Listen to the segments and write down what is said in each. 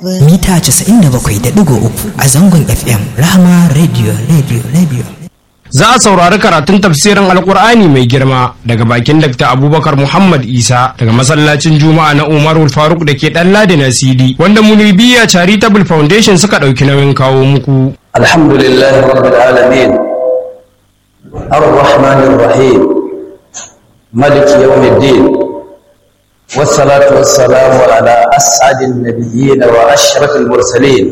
mita 97.3 a zangon FM Rahama Radio Radio Radio. Za a saurari karatun tafsirin Alkur'ani mai girma daga bakin Dr. Abubakar Muhammad Isa daga masallacin Juma'a na Umarul Faruk da ke ɗan Ladi na CD wanda Munibiya Charitable Foundation suka ɗauki nauyin kawo muku. Alhamdulillah Rabbil Alamin Ar-Rahmanir Rahim Malik Yawmiddin والصلاة والسلام على أسعد النبيين وأشرف المرسلين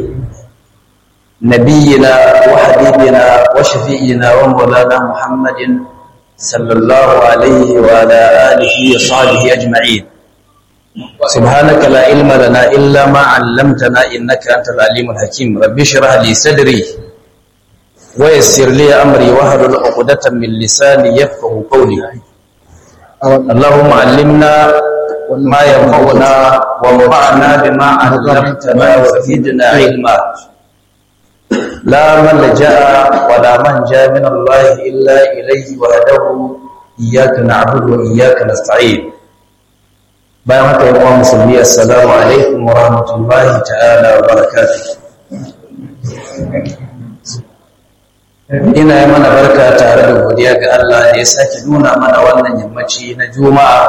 نبينا وحبيبنا وشفينا ومولانا محمد صلى الله عليه وعلى آله وصحبه أجمعين سبحانك لا علم لنا إلا ما علمتنا إنك أنت العليم الحكيم رب اشرح لي صدري ويسر لي أمري واحلل عقدة من لساني يفقه قولي اللهم علمنا ما ينفعنا وانفعنا بما علمتنا وزدنا علما لا ملجا ولا منجا من الله الا اليه وحده اياك نعبد واياك نستعين bayan haka yi wa musulmi assalamu alaikum wa rahmatullahi ta'ala wa barakatuh ina yi mana barka tare da godiya ga Allah da ya sake nuna mana wannan yammaci na juma'a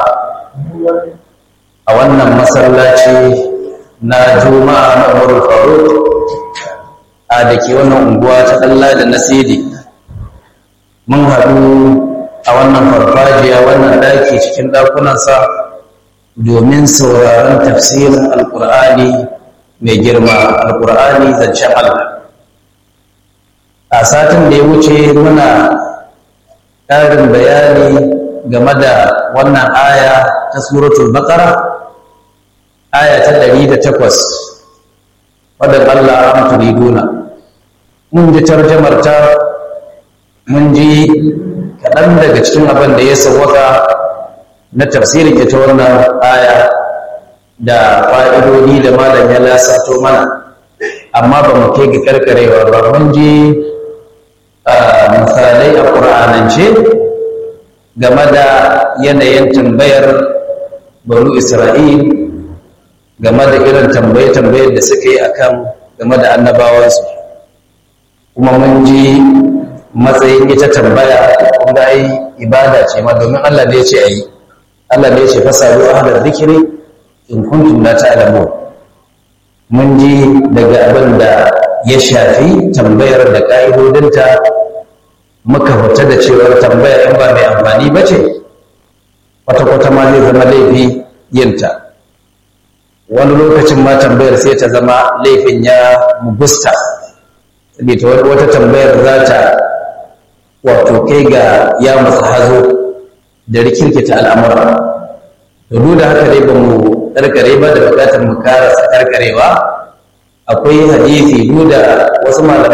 a wannan masallaci na juma'a na wurin faruk a da ke wannan unguwa ta ɗalla da nasiri mun haɗu a wannan farfajiya wannan ɗaki cikin ɗakunansa domin sauraron tafsirin alƙur'ani mai girma alƙur'ani zancen allah a satin da ya wuce muna ƙarin bayani game da wannan aya ta suratul baqara aya ta 108 wadda Allah an turiduna mun ji tarjamar ta mun ji kaɗan daga cikin abin da ya sauwaka na tafsirin ita wannan aya da fa'idodi da malam ya lasato mana amma ba mu kai ga karkarewa ba mun ji misalai a ƙur'anance game da yanayin tambayar banu isra'il game da irin tambaye-tambayar da suka yi akan game da annabawansu kuma mun ji matsayin ita tambaya kuma ai ibada ce ma domin Allah ne ya ce ayi Allah ne ya ce fasalu ahlar dhikri in kuntum la ta'lamun mun ji daga abin da ya shafi tambayar da ka'idodinta muka fita da cewar tambaya in ba mai amfani ba ce kwata-kwata ma zai zama laifi yinta wani lokacin ma tambayar sai ta zama laifin ya mugusta saboda wata tambayar za ta wato kai ga ya masu hazo da rikirkita al'amura da duk da haka dai ba mu karkare ba da bukatar mu karasa karkarewa akwai hadisi duk da wasu malaman